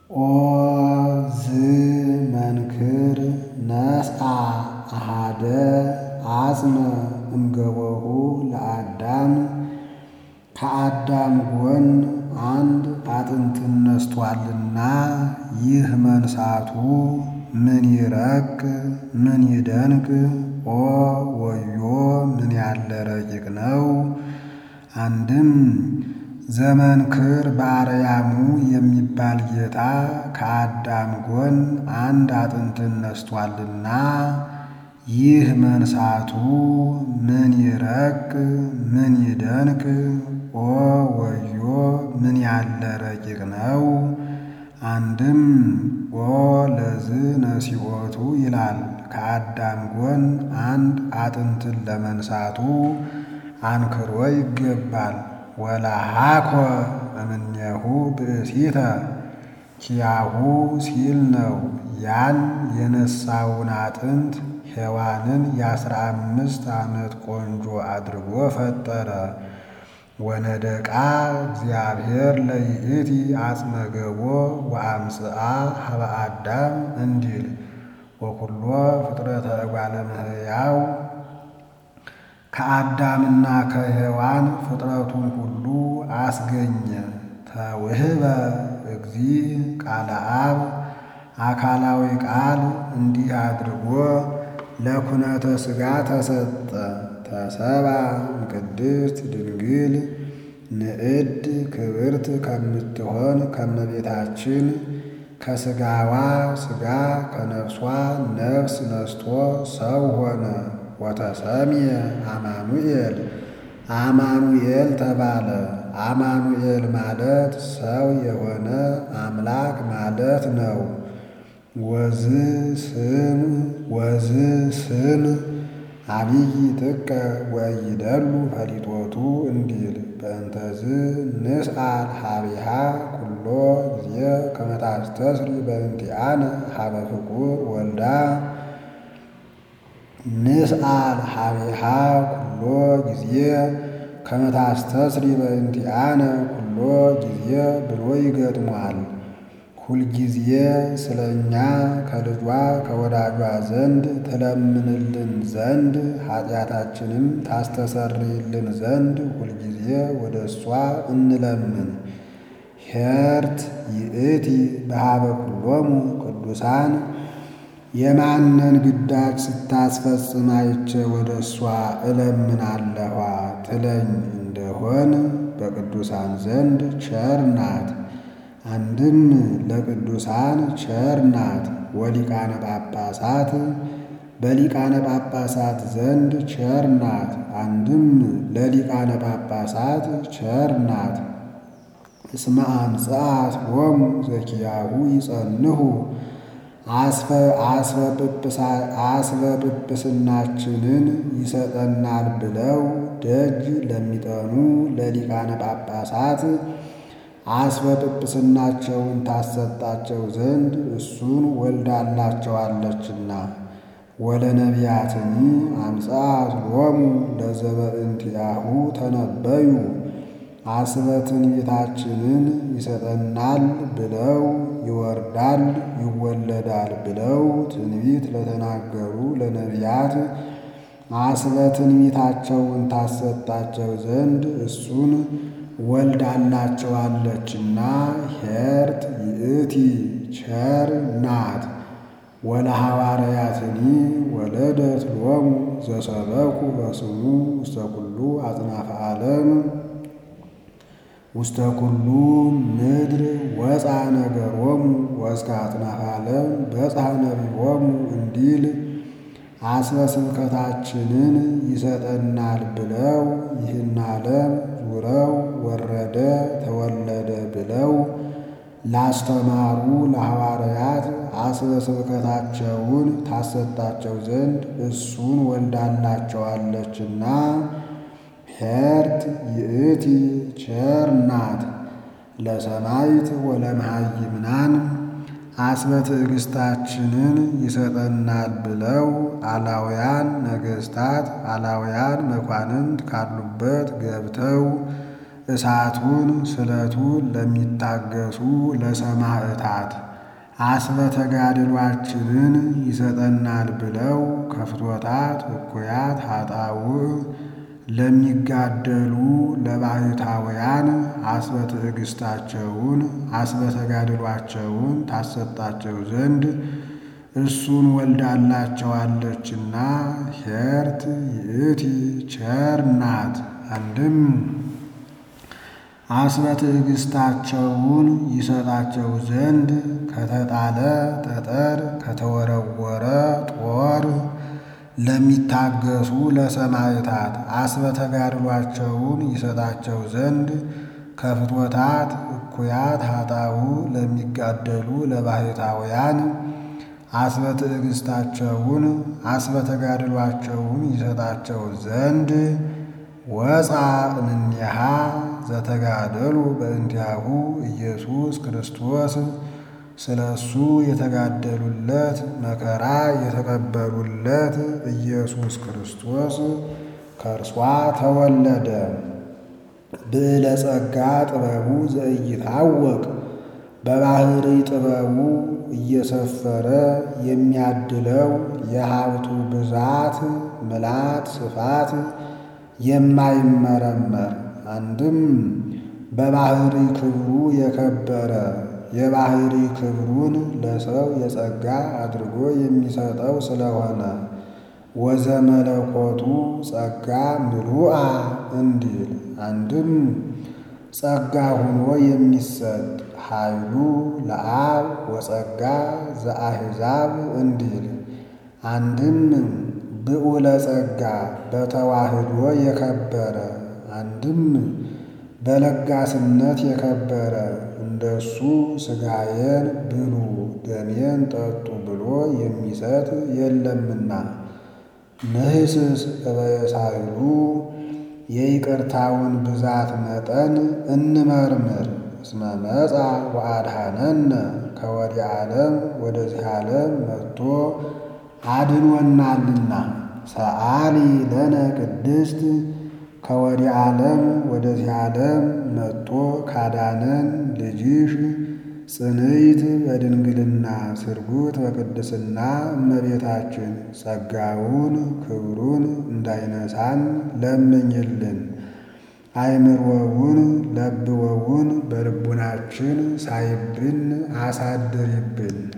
ኦ ዝ መንክር ነስአ አሃደ አጽመ እምገቦሁ ለአዳም ከአዳም ጎን አንድ አጥንትን ነስቶአልና ይህ መንሳቱ ምን ይረቅ ምን ይደንቅ ኦ ወዮ ምን ያለ ረቂቅ ነው። አንድም ዘመንክር በአርያሙ የሚባል ጌታ ከአዳም ጎን አንድ አጥንትን ነስቶአልና ይህ መንሳቱ ምን ይረቅ ምን ይደንቅ ኦ ወዮ ምን ያለ ረቂቅ ነው። አንድም ኦ ለዝ ነሲኦቱ ይላል ከአዳም ጎን አንድ አጥንትን ለመንሳቱ አንክሮ ይገባል። ወለሃኮ እምኔሁ ብእሲተ ኪያሁ ሲል ነው። ያን የነሳውን አጥንት ሔዋንን የአስራ አምስት ዓመት ቆንጆ አድርጎ ፈጠረ። ወነደቃ እግዚአብሔር ለይእቲ አጽመ ገቦ ወአምጽአ ሀበ አዳም እንዲል ወኩሎ ፍጥረተ እጓለ እመሕያው ከአዳምና ከሔዋን ፍጥረቱን ሁሉ አስገኘ። ተውህበ እግዚ ቃለ አብ አካላዊ ቃል እንዲህ አድርጎ ለኩነተ ሥጋ ተሰጠ። ተሰባ እምቅድስት ድንግል ንዕድ ክብርት ከምትሆን ከመቤታችን ከሥጋዋ ሥጋ ከነፍሷ ነፍስ ነስቶ ሰው ሆነ። ወተሰምየ አማኑኤል አማኑኤል ተባለ። አማኑኤል ማለት ሰው የሆነ አምላክ ማለት ነው። ወዝ ስም ወዝ ስም አብይ ጥቀ ወይደሉ ፈሊጦቱ እንዲል በእንተዝ ንስአል ሀቢሃ ኩሎ ጊዜ ከመ ታስተስሪ በእንቲአነ ሀበ ፍቁር ወልዳ ንስአል ሀቢሃ ኩሎ ጊዜ ከመ ታስተስሪ በእንቲአነ ኩሎ ጊዜ ብሎ ይገጥሟል። ሁልጊዜ ስለ እኛ ከልጇ ከወዳጇ ዘንድ ትለምንልን ዘንድ ኃጢአታችንም ታስተሰርይልን ዘንድ ሁልጊዜ ወደ እሷ እንለምን። ሄርት ይእቲ በሀበ ኩሎሙ ቅዱሳን የማንን ግዳጅ ስታስፈጽም አይቼ ወደ እሷ እለምናለኋ ትለኝ እንደሆን በቅዱሳን ዘንድ ቸር ናት። አንድም ለቅዱሳን ቸር ናት። ወሊቃነ ጳጳሳት በሊቃነ ጳጳሳት ዘንድ ቸር ናት። አንድም ለሊቃነ ጳጳሳት ቸር ናት። እስመ አምጽአት ሎሙ ዘኪያሁ ይጸንሁ አስበ ጵጵስናችንን ይሰጠናል ብለው ደጅ ለሚጠኑ ለሊቃነ ጳጳሳት አስበ ጵጵስናቸውን ታሰጣቸው ዘንድ እሱን ወልዳላቸዋለችና። ወለነቢያትኒ አምጽአት ሎሙ ለዘበእንቲአሁ ተነበዩ አስበ ትንቢታችንን ይሰጠናል ብለው ይወርዳል ይወለዳል ብለው ትንቢት ለተናገሩ ለነቢያት አስበ ትንቢታቸውን ታሰጣቸው ዘንድ እሱን ወልዳላቸዋለችና ሄርት ይእቲ ቸር ናት። ወለሐዋርያትኒ ወለደት ሎሙ ዘሰበኩ በስሙ ውስተ ኩሉ አጽናፈ ዓለም ውስተ ኩሉ ምድር ወፃ ነገሮሙ ወእስከ አጽናፈ ዓለም በጽሐ ነቢቦሙ እንዲል አስበ ስብከታችንን ይሰጠናል ብለው ይህን ዓለም ዙረው ወረደ ተወለደ ብለው ላስተማሩ ለሐዋርያት አስበ ስብከታቸውን ታሰጣቸው ዘንድ እሱን ወልዳላቸዋለችና ሄርት ይእቲ ቸር ናት። ለሰማይት ወለመሃይምናን አስበ ትዕግሥታችንን ይሰጠናል ብለው አላውያን ነገሥታት አላውያን መኳንንት ካሉበት ገብተው እሳቱን ስለቱን ለሚታገሱ ለሰማዕታት አስበ ተጋድሏችንን ይሰጠናል ብለው ከፍቶታት እኩያት ኃጣውእ ለሚጋደሉ ለባሕታውያን አስበ ትዕግሥታቸውን አስበ ተጋድሏቸውን ታሰጣቸው ዘንድ እሱን ወልዳላቸዋለችና ኄርት ይእቲ ቸር ናት። አንድም አስበ ትዕግሥታቸውን ይሰጣቸው ዘንድ ከተጣለ ጠጠር ከተወረወረ ጦር ለሚታገሱ ለሰማዕታት አስበ ተጋድሏቸውን ይሰጣቸው ዘንድ ከፍቶታት እኩያት ኃጣውእ ለሚጋደሉ ለባሕታውያን አስበ ትዕግሥታቸውን አስበ ተጋድሏቸውን ይሰጣቸው ዘንድ ወፃ እምኔሃ ዘተጋደሉ በእንቲአሁ ኢየሱስ ክርስቶስ ስለ እሱ የተጋደሉለት መከራ የተቀበሉለት ኢየሱስ ክርስቶስ ከእርሷ ተወለደ። ብዕለ ጸጋ ጥበቡ ዘኢይታወቅ በባሕሪ ጥበቡ እየሰፈረ የሚያድለው የሀብቱ ብዛት ምላት ስፋት የማይመረመር አንድም በባሕሪ ክብሩ የከበረ የባሕሪ ክብሩን ለሰው የጸጋ አድርጎ የሚሰጠው ስለሆነ ወዘመለኮቱ ጸጋ ምሉአ እንዲል አንድም ጸጋ ሆኖ የሚሰጥ ኃይሉ ለአብ ወጸጋ ዘአሕዛብ እንዲል አንድም ብዑለ ጸጋ በተዋህዶ የከበረ አንድም በለጋስነት የከበረ እንደሱ ሥጋዬን ብሉ ደሜን ጠጡ ብሎ የሚሰጥ የለምና ንህስስ እበየሳይሉ የይቅርታውን ብዛት መጠን እንመርምር። እስመ መጻ ወአድኀነነ ከወዲህ ዓለም ወደዚህ ዓለም መጥቶ አድኖናልና። ሰአሊ ለነ ቅድስት ከወዲህ ዓለም ወደዚህ ዓለም መጥቶ ካዳነን ልጅሽ ጽንዕት በድንግልና ስርጉት በቅድስና እመቤታችን ጸጋውን ክብሩን እንዳይነሳን ለምኝልን። አይምሮውን ለብወውን በልቡናችን ሳይብን አሳድሪብን።